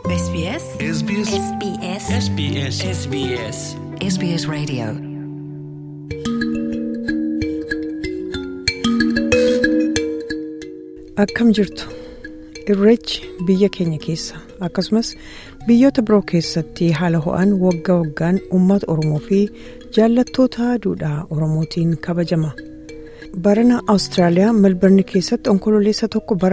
SBS SBS SBS SBS SBS SBS Radio Akkam jirtu irreechi biyya keenya keessa akkasumas biyyoota biroo keessatti haala ho'aan waggaa waggaan uummata oromoo fi jaallattoota duudhaa oromootiin kabajama barana awustiraaliyaa melbarni keessatti onkololeessa tokko bara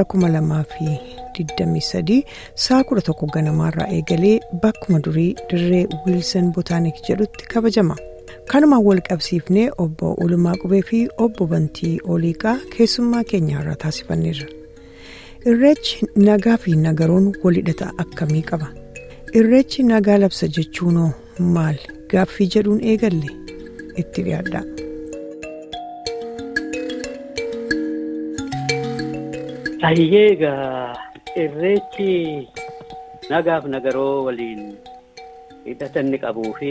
2023 sa'a 11 ganamaarraa eegalee bakkuma durii dirree wiilsan botaanik jedhutti kabajama. kanumaan wal qabsiifnee obbo Olumaa Qubee fi obbo Bantii Oliiqaa keessummaa keenyaarraa taasifanneerra. Irreechi nagaa fi nagaroon walhidhata akkamii qaba? Irreechi nagaa labsa jechuunoo maal gaaffii jedhuun eegalle itti dhiyaadha. Hayyee egaa irreechi nagaaf nagaroo waliin hidhata inni qabuu fi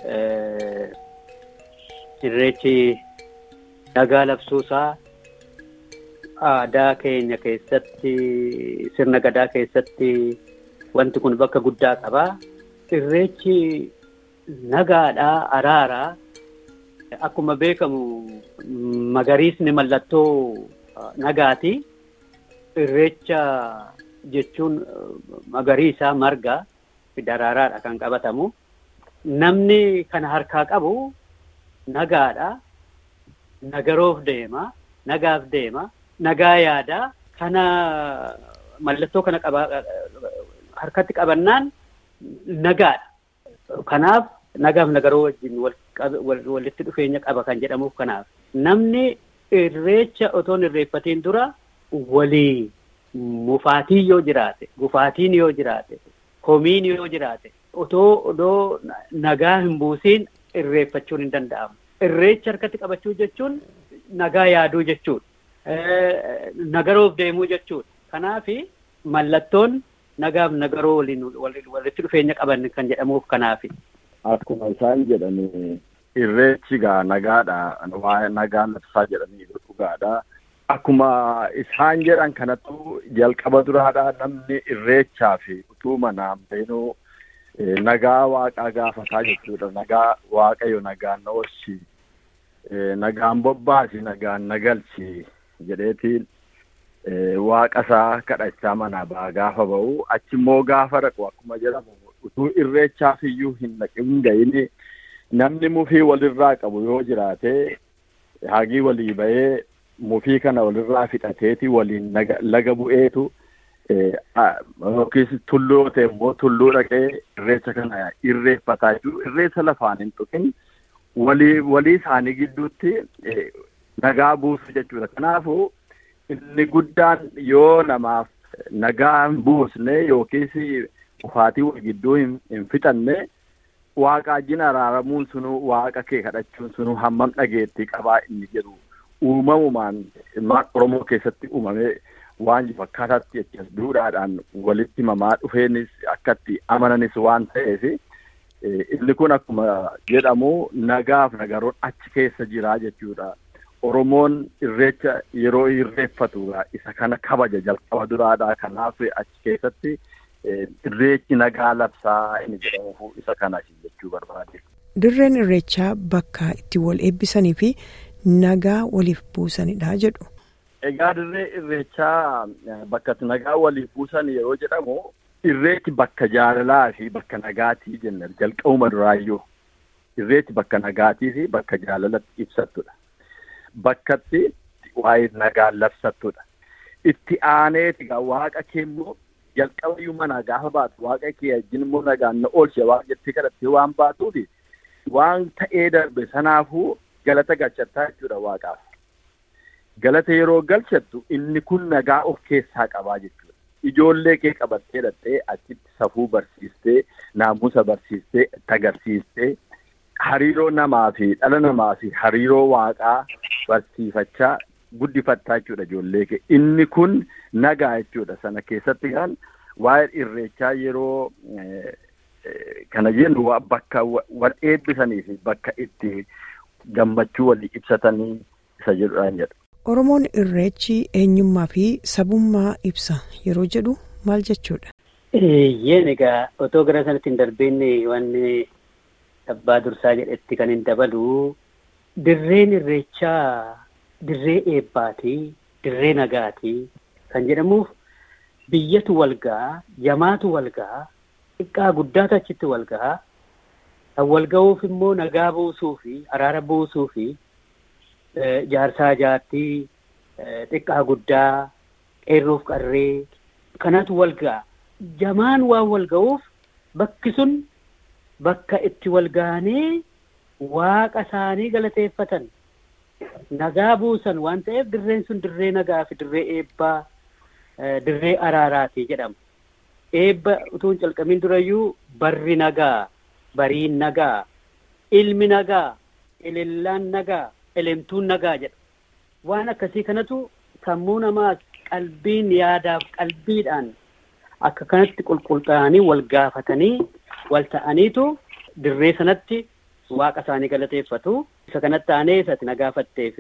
irreechi nagaa labsuusaa aadaa keenya keessatti sirna gadaa keessatti wanti kun bakka guddaa qabaa. Irreechi nagaadhaa araaraa akkuma beekamu magariisni mallattoo nagaati. Irreecha jechuun magariisa marga daraaraadha kan qabatamu. Namni kana harkaa qabu nagaadha. Nagaroof deema. Nagaaf deema. Nagaa yaadaa. Kana mallattoo kana qaba harkatti qabannaan nagaadha. Kanaaf nagaaf nagaroo wajjin walitti dhufeenya qaba kan jedhamuuf kanaaf. Namni irreecha otoo hin irreeffatiin dura walii mufaatiin yoo jiraate, gufaatiin yoo jiraate, komiin yoo jiraate, otoo odoo nagaa hin buusiin irreeffachuun hin danda'amu. Irreecha harkatti qabachuu jechuun nagaa yaaduu jechuudha. Nagaroof deemuu jechuudha. Kanaaf mallattoon nagaaf nagaroo waliin walitti dhufeenya qaban kan jedhamuuf kanaafi. Akkuma isaan jedhani irreechi gaa nagaadha. Waa'ee nagaa labsaa jedhanii dhugaadha. Akkuma isaan jedhan kanattu jalqaba duraadha namni irreechaa fi utuu manaan beenuu nagaa waaqaa gaafataa jechuudha. Nagaa waaqayyo nagaan na oolchi. Nagaan bobbaasi nagaan nagalchi jedheetiin waaqa isaa kadhachaa manaa ba'aa gaafa ba'u achimmoo gaafa dhaqu akkuma jedhamu utuu irreechaaf iyyuu hin dhaqin ga'ini namni mufii walirraa qabu yoo jiraate hagii walii ba'ee mufii kana walirraa fixateeti waliin laga bu'eetu yookiis tulluu ta'e immoo tulluu dhaqee irreecha kana irreeffataa jiru irreessa lafaan hin tuqin walii walii isaanii gidduutti nagaa buusu jechuudha. Kanaafuu inni guddaan yoo namaaf nagaa hin buusne yookiis kufaatii wal gidduu hin fixanne waaqa wajjin araaramuun sunu waaqa kee kadhachuun sunu hammam dhageettii qabaa inni jedhu uumamumaan ilmaan Oromoo keessatti uumamee waan fakkaataatti jechas duudhaadhaan walitti mamaa dhufeenis akkatti amananis waan ta'eef inni kun akkuma jedhamu nagaaf nagaroon achi keessa jira jechuudha. Oromoon irreecha yeroo irreeffatu isa kana kabaja jalqaba duraadha. Kanaaf achi keessatti irreechi nagaa labsaa inni jedhamu isa kana jechuu barbaade. Dirreen irreechaa bakka itti wal eebbisanii fi nagaa waliif buusanidha jedhu. Egaa dirree irreechaa bakka nagaa waliif buusan yeroo jedhamu irreechi bakka jaalalaa fi bakka nagaatii jenna jalqabuma duraayyuu. Irreechi bakka nagaatii fi bakka jaalalatti ibsattudha. Bakkatti waa'ee nagaa labsattudha. Itti aaneeti egaa waaqa kee immoo jalqabayyuu manaa gaafa baatu waaqa kee wajjin immoo nagaan na oolche waaqa jettee kadhattee waan baatuufi waan ta'ee darbe sanaafuu galata galchattaa jechuudha waaqaaf. Galata yeroo galchattu inni kun nagaa of keessaa qabaa jechuudha. Ijoollee kee qabattee hidhattee achitti safuu barsiistee naamusa barsiistee agarsiistee hariiroo namaa fi dhala namaa fi hariiroo waaqaa barsiifachaa guddifattaa jechuudha ijoollee kee. Inni kun nagaa jechuudha. Sana keessatti kan waa'ee irreechaa yeroo kana jennu bakka wal eebbisanii fi bakka itti gammachuu walii ibsatanii isa jedhudhaan jedha. Oromoon irreechi eenyummaa fi sabummaa ibsa yeroo jedhu maal jechuudha? Yeen egaa otoo gara sanatti hin darbinne wanni abbaa dursaa jedhetti kan hin dabalu dirreen irreechaa dirree eebbaati dirree nagaati kan jedhamuuf biyyatu walgaa jamaatu walgaa xiqqaa guddaatu achitti walgaa kan walga'uuf immoo nagaa buusuu fi araara buusuu fi jaarsaa jaartii xiqqaa guddaa qeerroof qarree kanatu walgaa jamaan waan walga'uuf bakki sun bakka itti walga'anii waaqa isaanii galateeffatan nagaa buusan waan ta'eef dirreen sun dirree nagaa fi dirree eebbaa dirree araaraati jedhama. Eebba utuu hin calqabiin durayyuu barri nagaa, bariin nagaa, ilmi nagaa, ilillaan nagaa, elemtuun nagaa jedha. Waan akkasii kanatu sammuu namaa qalbiin yaadaaf qalbiidhaan akka kanatti qulqullaa'anii wal gaafatanii wal ta'aniitu dirree sanatti waaqa isaanii galateeffatu. Isa kanatti aanee isatti na gaafatteef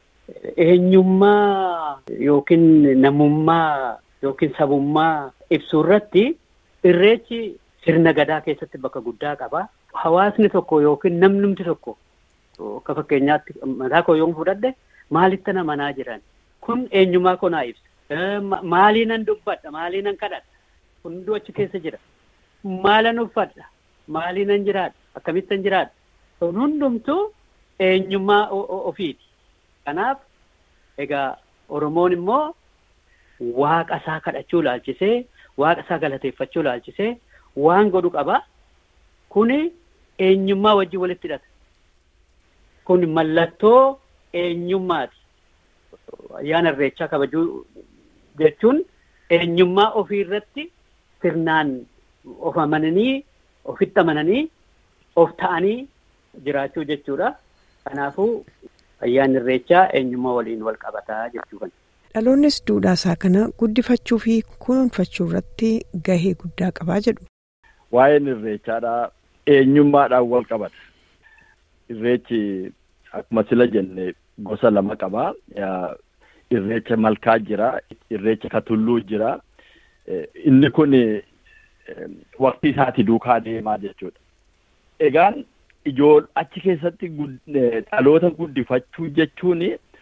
eenyummaa yookiin namummaa yookiin sabummaa ibsuu irratti irreechi sirna gadaa keessatti bakka guddaa qaba. Hawaasni tokko yookiin namnumti tokko akka fakkeenyaatti mataa koo yoon fudhadhe maalitti na manaa jiran kun eenyummaa koo naa ibsa. Maalii nan dubbadha maalii nan kadhadha hunduu achi keessa jira. Maalan uffadha maalii nan jiraadha akkamittan jiraadha. Kun hundumtuu eenyummaa ofiiti. Kanaaf egaa Oromoon immoo waaqa isaa kadhachuu laalchisee waaqa isaa galateeffachuu laalchisee waan godhu qaba. Kuni eenyummaa wajjin walitti hidhata. Kun mallattoo eenyummaati. Ayyaana irreechaa kabajuu jechuun eenyummaa ofii irratti sirnaan of amananii ofitti amananii of ta'anii jiraachuu jechuudha. Kanaafuu ayyaanni irreechaa eenyummaa waliin wal qabataa jechuu kana. Dhaloonnis duudhaa isaa kana guddifachuu fi kunuunfachuu irratti gahee guddaa qabaa jedhu. Waa'een irreechaadhaa eenyummaadhaan wal qabata. Irreechi akkuma sila jenne gosa lama qabaa. Irreecha malkaa jira, irreecha katulluu jira. Inni kun waqtii isaati duukaa deemaa jechuudha. Egaan ijool achi keessatti dhaloota guddifachuu jechuun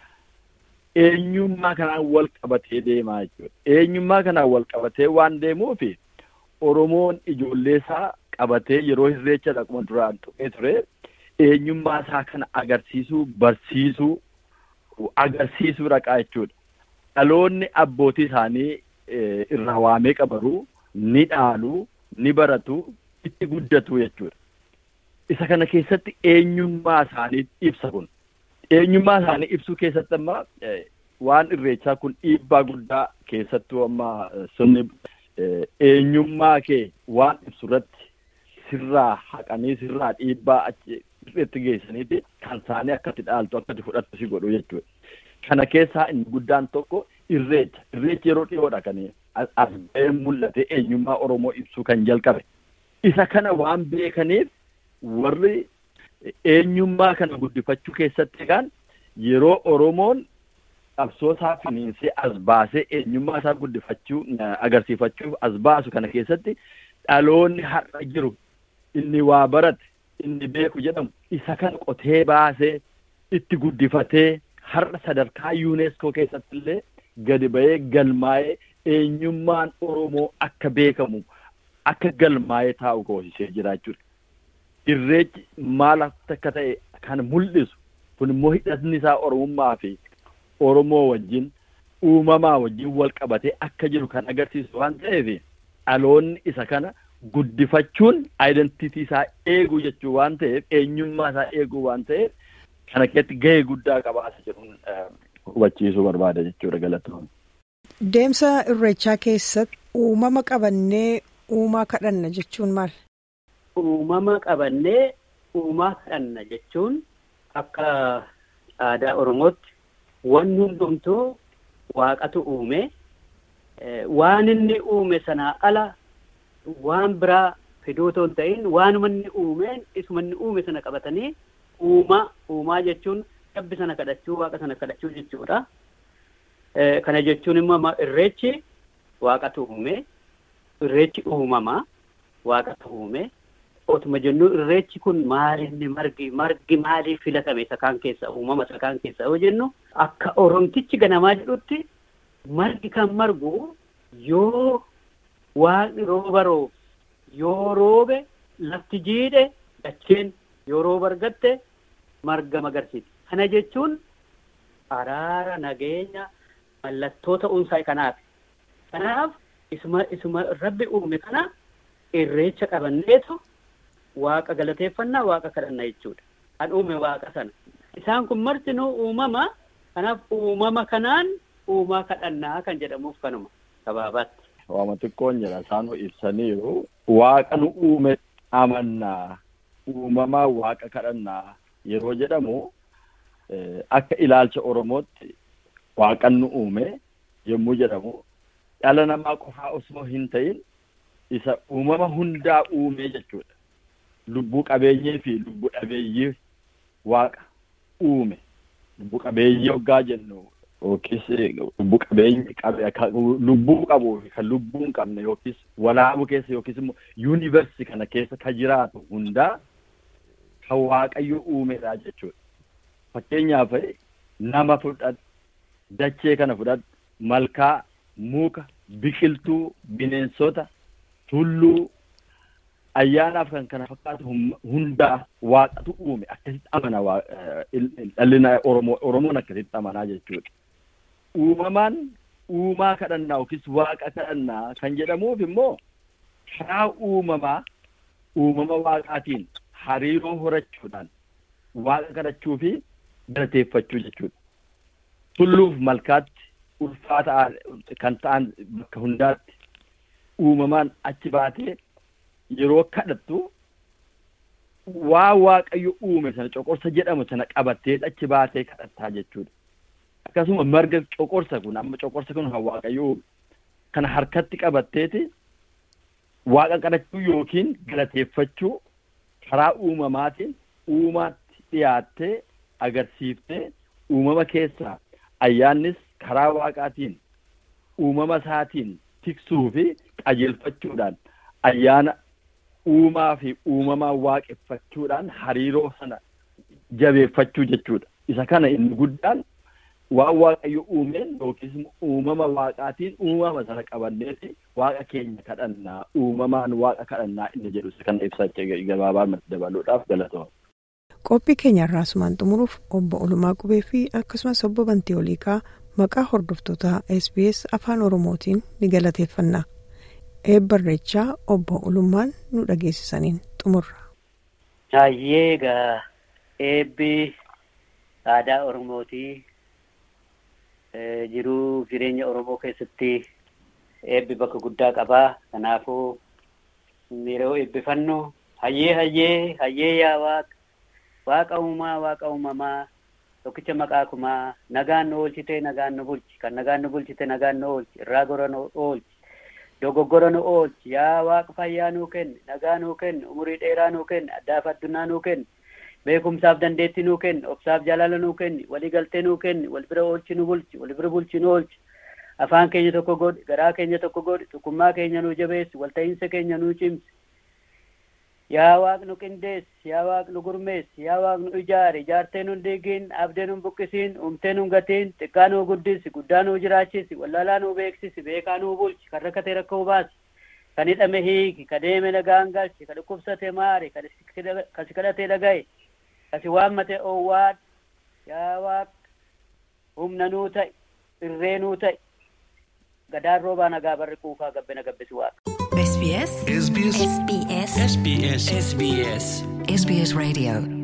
eenyummaa kanaan wal qabatee deemaa jechuudha. Eenyummaa kanaan wal qabatee waan deemuuf Oromoon ijoollee isaa qabatee yeroo irreecha dhaquma duraan tuqee ture eenyummaa isaa kana agarsiisuu barsiisuu agarsiisuu dhaqaa jechuudha. Dhaloonni abbootii isaanii irraa waamee qabaruu ni dhaaluu ni baratu itti guddatu jechuudha. Isa kana keessatti eenyummaa isaanii ibsa kun. Eenyummaa isaanii ibsuu keessatti amma waan irreechaa kun dhiibbaa guddaa keessattuu amma sirni eenyummaa kee waan ibsu irratti sirraa haqanii sirraa dhiibbaa achi irratti geessaniiti kan isaanii akkatti dhaaltu akkatti fudhattu si godhu jechuudha. Kana keessaa inni guddaan tokko irreecha. Irreechi yeroo dhiyoodha kan as ba'ee mul'ate eenyummaa Oromoo ibsuu kan jalqabe. Isa kana waan beekaniif warri eenyummaa kana guddifachuu keessatti egaan yeroo Oromoon qabsoo isaa finiinsee as baasee eenyummaa isaa guddifachuu agarsiifachuuf as baasu kana keessatti dhaloonni har'a jiru inni waa barate inni beeku jedhamu isa kana qotee baasee itti guddifatee har'a sadarkaa yuuneeskoo keessatti illee gadi ba'ee galmaa'ee eenyummaan Oromoo akka beekamu akka galmaa'ee taa'u goosisee jiraachuudha. Irreechi maal akka ta'e kan mul'isu kun immoo hidhatni isaa Oromummaa fi Oromoo wajjin uumamaa wajjin wal qabatee akka jiru kan agarsiisu waan ta'eef dhaloonni isa kana guddifachuun aayidentiitii isaa eeguu jechuu waan ta'eef eenyummaa isaa eeguu waan ta'eef kana keessatti gahee guddaa qabaasa jedhuun hubachiisuu barbaada jechuudha galatoon. Deemsa irreechaa keessatti uumama qabannee uumaa kadhanna jechuun maal? Uumama qabannee uumaa kadhanna jechuun akka aadaa Oromootti wanni hundumtuu waaqatu uume waan inni uume sanaa ala waan biraa fiduu otoo hin ta'in waanuma inni uumeen isuma inni uume sana qabatanii uumaa uumaa jechuun rabbi sana kadhachuu waaqa sana kadhachuu jechuudha. Kana jechuun immoo irreechi waaqatu uume irreechi uumamaa waaqatu uume otuma jennu irreechi kun maalinni margi margi maaliif filatame isa kaan keessa uumama isa kaan keessa yoo jennu akka oromtichi ganamaa jedhutti margi kan margu yoo waaqni rooba roobe yoo roobe lafti jiidhe dacheen yoo rooba argatte marga magarsiiti kana jechuun araara nageenya mallattoo ta'uunsaa kanaaf kanaaf isuma isuma rabbi uume kana irreecha qabanneetu waaqa galateeffannaa waaqa kadhannaa jechuudha kan uume waaqa sana isaan kun martinuu uumama kanaaf uumama kanaan uumaa kadhannaa kan jedhamuuf kanuma gabaabaatti. Waama xiqqoon jedha isaan ibsaniiru waaqa nu uume amannaa uumamaa waaqa kadhannaa yeroo jedhamu akka ilaalcha Oromootti waaqan nu uume yommuu jedhamu dhala namaa qofaa osoo hin ta'in isa uumama hundaa uume jechuudha. Lubbuu qabeeyyii fi lubbuu dhabeeyyii waaqa uume. Lubbuu qabeeyyii hoggaa jennu yookiis lubbuu qabeeyyii lubbuu qabuu fi kan lubbuu hin qabne yookiis walaabuu keessa yookiis immoo yuunivarsi kana keessa kan jiraatu hundaa kan waaqayyo uumedha jechuudha. Fakkeenyaaf nama fudhadhu, dachee kana fudhadhu, malkaa, muka, biqiltuu, bineensota, tulluu, ayyaanaaf kan kana fakkaatu hundaa waaqatu uume akkasitti amana dhalli Oromoo Oromoon akkasitti amanaa jechuudha. Uumamaan uumaa kadhannaa yookiis waaqa kadhannaa kan jedhamuuf immoo karaa uumamaa uumama waaqaatiin hariiroo horachuudhaan waaqa kadhachuu fi galateeffachuu jechuudha. Tulluuf malkaatti ulfaata kan ta'an bakka hundaatti uumamaan achi baatee yeroo kadhattu waa waaqayyo uume sana coqorsa jedhamu sana qabattee achi baatee kadhattaa jechuudha. Akkasuma marga coqorsa kun amma coqorsa kun kan waaqayyo uume kana harkatti qabatteeti waaqa kadhachuu yookiin galateeffachuu karaa uumamaatiin uumaatti dhiyaattee agarsiiftee uumama keessaa ayyaannis karaa waaqaatiin uumama isaatiin tiksuu fi qajeelfachuudhaan ayyaana uumaa fi uumamaa waaqeffachuudhaan hariiroo sana jabeeffachuu jechuudha. Isa kana inni guddaan waan waaqayyo uumeen yookiis uumama waaqaatiin uumama sana qabanneeti waaqa keenya kadhannaa uumamaan waaqa kadhannaa inni jedhu isa kana ibsachaa gabaabaa dabaluudhaaf galatooma. Qophii keenya irraa asumaan xumuruuf obbo Olumaa Qubee fi akkasumas obbo Bantii Oliiqaa maqaa hordoftoota SBS afaan Oromootiin ni galateeffanna. Eebba Irreechaa obbo Olummaan nu dhageessisaniin xumurra. Hayyee egaa eebbi aadaa Oromootii jiruu jireenya Oromoo keessatti eebbi bakka guddaa qabaa. Kanaafuu yeroo eebbifannu hayyee hayyee hayyee yaa waaqa waaqa uumaa waaqa uumamaa tokkicha maqaa kumaa nagaan nu oolchite nagaan nu bulchi kan nagaan nu bulchite nagaan nu oolchi irraa gora nu oolchi dogoggora nu oolchi yaa waaqa fayyaa nuu kenni nagaa nuu kenni umurii dheeraa nuu kenni addaaf addunyaa nuu kenni beekumsaaf dandeettii nuu kenni obsaaf jaalala nuu kenni walii galtee nuu kenni wal bira oolchi nu bulchi wal bira bulchi nu oolchi afaan keenya tokko godhi garaa keenya tokko godhi tokkummaa keenya nuu jabeessi walta'iinsa keenya nuu cimsi yaa waaq nu qindeessi yaa waaq nu gurmeessi yaa waaq nu ijaari ijaartee nu diigin abdee nu buqqisiin umtee nu gatiin xiqqaa nu guddisi guddaa nu jiraachisi wallaalaa nu beeksisi beekaa nu bulchi kan rakkate rakka hubaasi kan hidhame hiiki kan deeme nagaan galchi kan dhukkubsate maari kan si kadhate dhagaye kan si waammate owwaad yaa waaq humna nuu ta'i irree nuu ta'i gadaan roobaa nagaa barri quufaa gabbina gabbisi waaqa. SBS SBS SBS SBS SBS SBS Radio